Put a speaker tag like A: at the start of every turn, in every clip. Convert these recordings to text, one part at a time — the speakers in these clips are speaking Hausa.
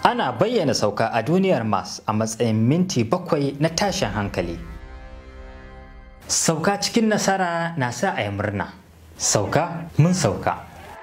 A: ana bayyana sauka a duniyar mars a matsayin minti bakwai na tashin hankali sauka cikin nasara na sa a yi murna sauka mun sauka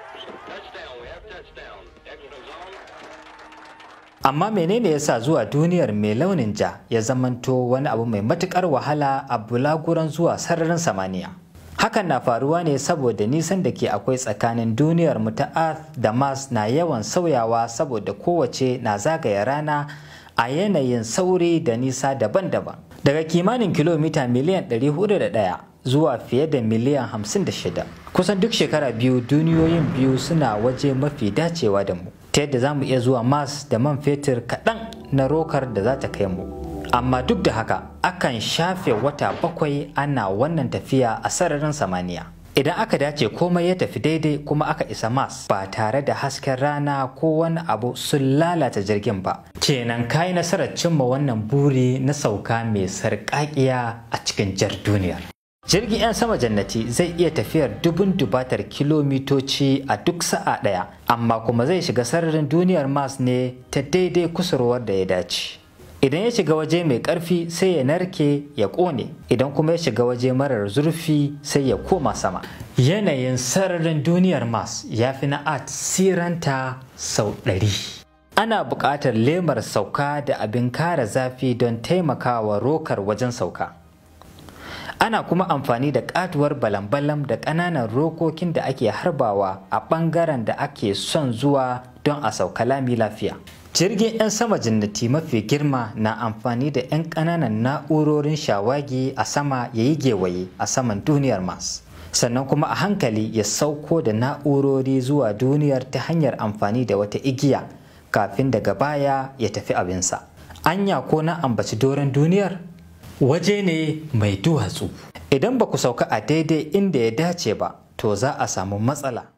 A: amma menene yasa zuwa duniyar mai launin ja ya zamanto wani abu mai matukar wahala a bulaguran zuwa sararin samaniya hakan na faruwa ne saboda nisan da ke akwai tsakanin duniyar mu ta earth da mars na yawan sauyawa saboda kowace na zagaya rana a yanayin sauri da nisa daban-daban daga kimanin kilomita miliyan 401 zuwa fiye da miliyan 56 kusan duk shekara biyu duniyoyin biyu suna waje mafi dacewa da mu ta yadda za mu iya zuwa mars da man fetur kaɗan na rokar da za ta kai mu amma duk da haka akan shafe wata bakwai ana wannan tafiya a sararin samaniya idan aka dace komai ya tafi daidai kuma aka isa mars ba tare da hasken rana ko wani abu sun lalata jirgin ba kenan kayi nasarar cimma wannan buri na sauka mai sarƙaƙiya a cikin jar duniyar jirgin 'yan sama jannati zai iya tafiyar dubun dubatar kilomitoci a duk sa'a ɗaya amma kuma zai shiga sararin duniyar mars ne ta daidai kusurwar da ya dace idan ya shiga waje mai ƙarfi sai ya narke ya ƙone idan kuma ya shiga waje marar zurfi sai ya koma sama yanayin sararin duniyar mars ya fi na art siranta sau ɗari ana buƙatar lemar sauka da abin kare zafi don taimakawa rokar wajen sauka ana kuma amfani da katuwar balam-balam da ƙananan rokokin da ake harbawa a ɓangaren da ake son zuwa don a sauka lami lafiya jirgin 'yan sama jannati mafi girma na amfani da 'yan ƙananan na'urorin shawagi a sama ya yi gewaye a saman duniyar mars sannan kuma a hankali ya sauko da na'urori zuwa duniyar ta hanyar amfani da wata igiya kafin daga baya ya tafi abinsa anya ko na ambaci doron duniyar waje ne mai duwatsu idan ba ku sauka a daidai inda ya dace ba to za a samu matsala